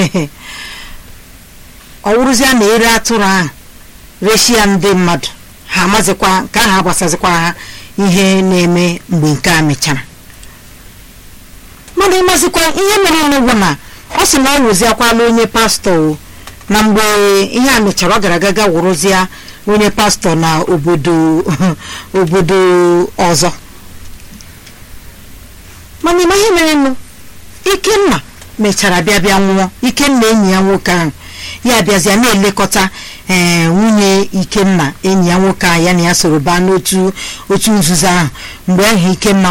ọ wụrụzia na ere atụrụ ahụ reshi ya ndị mmadụ ha amazikwa nke ahụ agbasazikwa ha ihe na-eme mgbe nke a mechara mana ịmazikwa ihe mere n'ugwu na ọ sị na ọ wụziakwala onye pastọ o na mgbe ihe a mechara ọ gara agaga wụrụzia onye pastọ na obodo obodo ọzọ mana ịma ihe mere nụ ikenna mechara bịa bịa nwụọ ikenna enyi ya nwoke ahụ ya bịazịa na-elekọta ee nwunye ikenna enyi ya nwoke ahụ ya na ya soro baa n'otu otu nzuzo ahụ mgbe ahụ ikenna